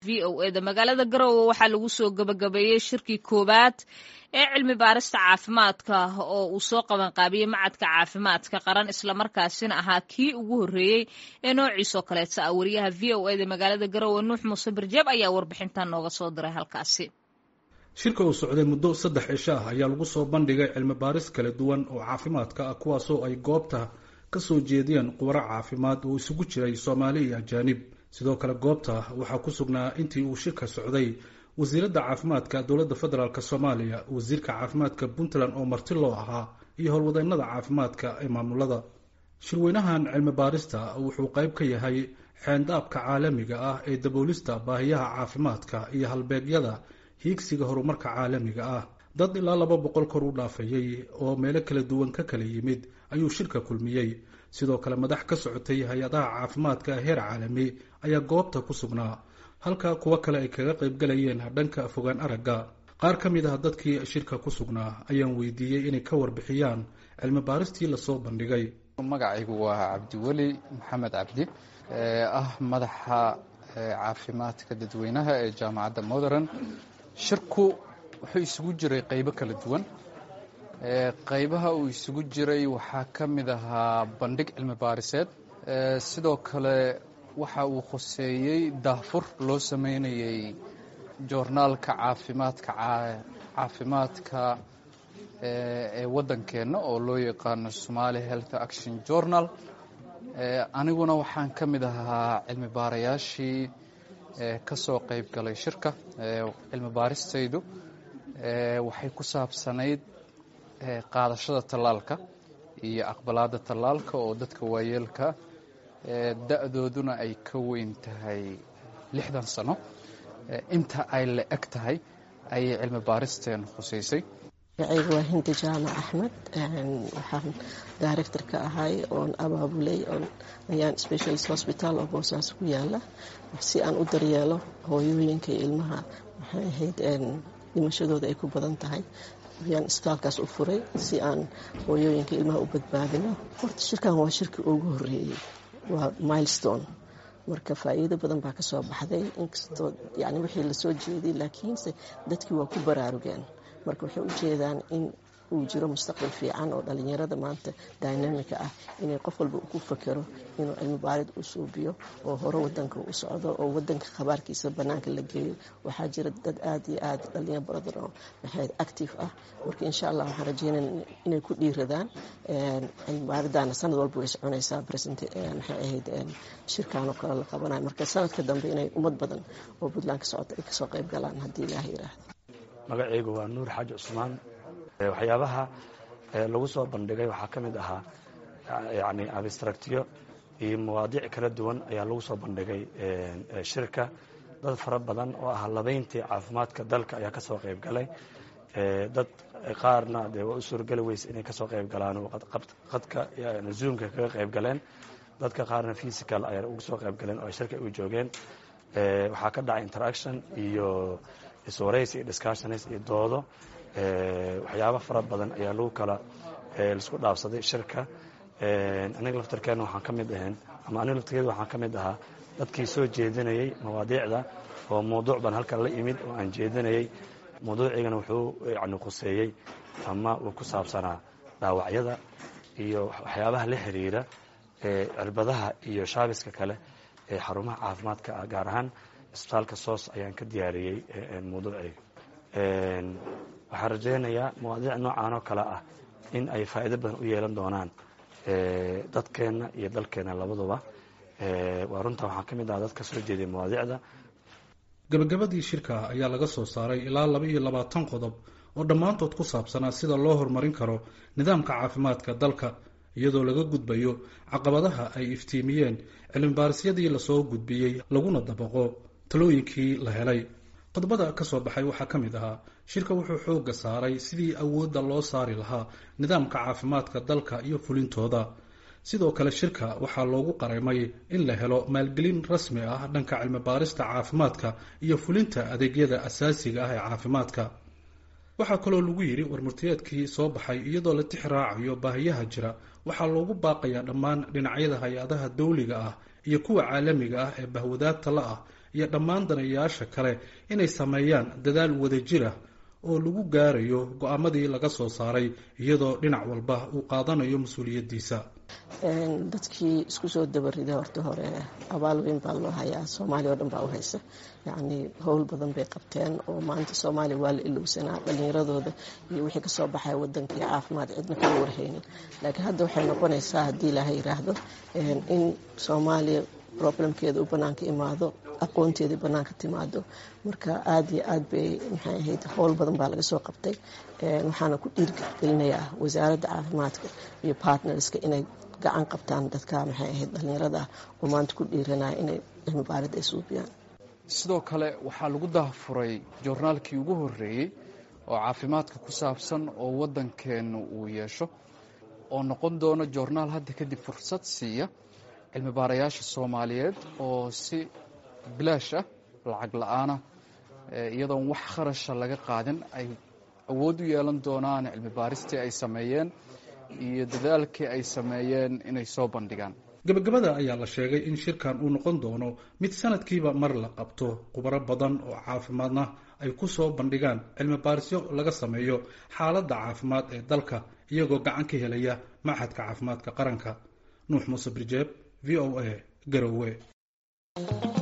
v o e da magaalada garowe waxaa lagu soo gabagabeeyey shirkii koowaad ee cilmi baarista caafimaadka oo uu soo qabanqaabiyey macadka caafimaadka qaran islamarkaasina ahaa kii ugu horreeyey ee noociisoo kaleeta ah wariyaha v o e da magaalada garowe nuux muuse birjeeb ayaa warbixintan nooga soo diray halkaasi shirka uu socday muddo saddex cisho ah ayaa lagu soo bandhigay cilmi baaris kala duwan oo caafimaadka ah kuwaasoo ay goobta ka soo jeediyeen khubaro caafimaad oo isugu jiray soomaali iyo ajaanib sidoo kale goobta waxaa ku sugnaa intii uu shirka socday wasiiradda caafimaadka dowladda federaalk soomaaliya wasiirka caafimaadka puntland oo marti loo ahaa iyo howlwadeennada caafimaadka ee maamulada shirweynahan cilmi baarista wuxuu qayb ka yahay xeendaabka caalamiga ah ee daboolista baahiyaha caafimaadka iyo halbeegyada hiigsiga horumarka caalamiga ah dad ilaa laba boqol kor u dhaafayey oo meelo kala duwan ka kala yimid ayuu shirka kulmiyey sidoo kale madax ka socotay hay-adaha caafimaadka heer caalami ayaa goobta ku sugnaa halka kuwo kale ay kaga qaybgalayeen dhanka fogaan aragga qaar ka mid ah dadkii shirka ku sugnaa ayaan weydiiyey inay ka warbixiyaan cilmi baaristii lasoo bandhigay magacaygu waa cabdiweli maxamed cabdi ah madaxa caafimaadka dadweynaha ee jaamacadda modern shirku wuxuu isugu jiray qaybo kala duwan qaybaha uu isugu jiray waxaa ka mid ahaa bandhig cilmi baariseed sidoo kale waxa uu khuseeyey daahfur loo sameynayey joornaalka caafimaadka caafimaadka ee waddankeenna oo loo yaqaano somali health action journal aniguna waxaan ka mid ahaa cilmi baarayaashii ka soo qayb galay shirka cilmi baaristaydu waxay ku saabsanayd qaadashada tallaalka iyo aqbalaadda tallaalka oo dadka waayeelka da-dooduna ay ka weyn tahay lixdan sano inta ay la eg tahay ayay cilmi baaristeen khusaysay magacayga waa hindi jaamac axmed waxaan director ka ahay oon abaabulay ayaan specialist hospital oo boosaas ku yaala si aan u daryeelo hooyooyinka iyo ilmaha maxay ahayd dhimashadooda ay ku badan tahay ayaan isbitaalkaas u furay si aan hooyooyinka ilmaha u badbaadino horta shirkan waa shirkii ugu horeeyey waa milestone marka faa'iido badan baa ka soo baxday inkastoo yani wixii lasoo jeeday laakiinse dadkii waa ku baraarugeen marka waxay u jeedaan in uu jiro mustaqbal fiican oo dhalinyarada maanta dynamika ah inay qof walba ku fakero inuu cilmi baarid u suubiyo oo hore wadanka u socdo oo wadanka khabaarkiisa banaanka la geeyo waxaa jira dad aad iyo aad dhalinyaro badan oo maxayd active ah marka insha allah waxaan rajeynaya inay ku dhiiradaan cilmi baaridaana sanad walba way soconaysaa maxay ahayd shirkaan oo kale la qabanayo marka sanadka dambe inay ummad badan oo puntland ka socota ay kasoo qayb galaan haddii ilaah yiraahdo magacaygu waa nuur xaaji cusmaan waxyaabaha lagu soo bandhigay waxaa ka mid ahaa yani abstractyo iyo mawaadiic kala duwan ayaa lagu soo bandhigay shirka dad fara badan oo ah labayntii caafimaadka dalka ayaa ka soo qayb galay dad qaarna dee waa u suurgeli weyse inay kasoo qayb galaan oo qadka zoomka kaga qayb galeen dadka qaarna physical ayaa uga soo qayb galeen oo shirka u joogeen waxaa ka dhacay interaction iyo iswaraysi iyo discussions iyo doodo waxyaaba fara badan ayaa lagu kala laisku dhaafsaday shirka aniga laftarkeena waxaan ka mid ahayn ama aniga laftarkeeda waxaan ka mid ahaa dadkii soo jeedinayey mawaadiicda oo mawduuc baan halkan la imid oo aan jeedinayey mawduucigana wuxuu yani khuseeyey ama uu ku saabsanaa dhaawacyada iyo waxyaabaha la xiriira cirbadaha iyo shaabiska kale ee xarumaha caafimaadka ah gaar ahaan isbitaalka soos ayaan ka diyaariyey mawduucayga waxaan rajaynayaa mawaadiic noocan oo kale ah in ay faa'iido badan u yeelan doonaan dadkeenna iyo dalkeenna labaduba waa runtaa waxaan ka mid aha dad ka soo jeeday mawaadiicda gabagabadii shirka ayaa laga soo saaray ilaa laba iyo labaatan qodob oo dhammaantood ku saabsanaa sida loo horumarin karo nidaamka caafimaadka dalka iyadoo laga gudbayo caqabadaha ay iftiimiyeen cilmibaarisiyadii lasoo gudbiyey laguna dabaqo talooyinkii la helay qodobada ka soo baxay waxaa ka mid ahaa shirka wuxuu xoogga saaray sidii awoodda loo saari lahaa nidaamka caafimaadka dalka iyo fulintooda sidoo kale shirka waxaa loogu qareemay in la helo maalgelin rasmi ah dhanka cilmibaarista caafimaadka iyo fulinta adeegyada asaasiga ah ee caafimaadka waxaa kaloo lagu yidhi warmurtiyeedkii soo baxay iyadoo la tix raacayo baahiyaha jira waxaa loogu baaqayaa dhammaan dhinacyada hay-adaha dawliga ah iyo kuwa caalamiga ah ee bahwadaagta la ah iyo dhammaan danayaasha kale inay sameeyaan dadaal wadajira oo lagu gaarayo go-aamadii laga soo saaray iyadoo dhinac walba uu qaadanayo mas-uuliyaddiisa dadkii isku soo dabarida horta hore abaal weyn baa loo hayaa soomaaliya oo dhan baa u haysa yacnii howl badan bay qabteen oo maanta soomaaliya waa la ilowsanaa dhallinyaradooda iyo wixii kasoo baxaya wadankii caafimaad cidna kama warhaynin laakiin hadda waxay noqonaysaa haddii ilaaha yiraahdo in soomaaliya problemkeeda u banaanka imaado aqoonteedii banaanka timaado marka aada iyo aad bay maxay ahayd howl badan baa laga soo qabtay waxaana ku dhiirgelinayaa wasaaradda caafimaadka iyo partnerska inay gacan qabtaan dadka maxay ahayd dhallinyarada ah oo maanta ku dhiiranaya inay cilmi baarid ay suubiyaan sidoo kale waxaa lagu daahfuray joornaalkii ugu horreeyey oo caafimaadka ku saabsan oo waddankeenna uu yeesho oo noqon doono joornaal hadda kadib fursad siiya cilmi baarayaasha soomaaliyeed oo si bilaash ah lacag la-aana iyadoon wax kharasha laga qaadin ay awood u yeelan doonaan cilmi baaristii ay sameeyeen iyo dadaalkii ay sameeyeen inay soo bandhigaan gabagabada ayaa la sheegay in shirkan uu noqon doono mid sanadkiiba mar la qabto khubaro badan oo caafimaadna ay ku soo bandhigaan cilmi baarisyo laga sameeyo xaaladda caafimaad ee dalka iyagoo gacan ka helaya machadka caafimaadka qaranka nuux muuse birjeeb v o a garowe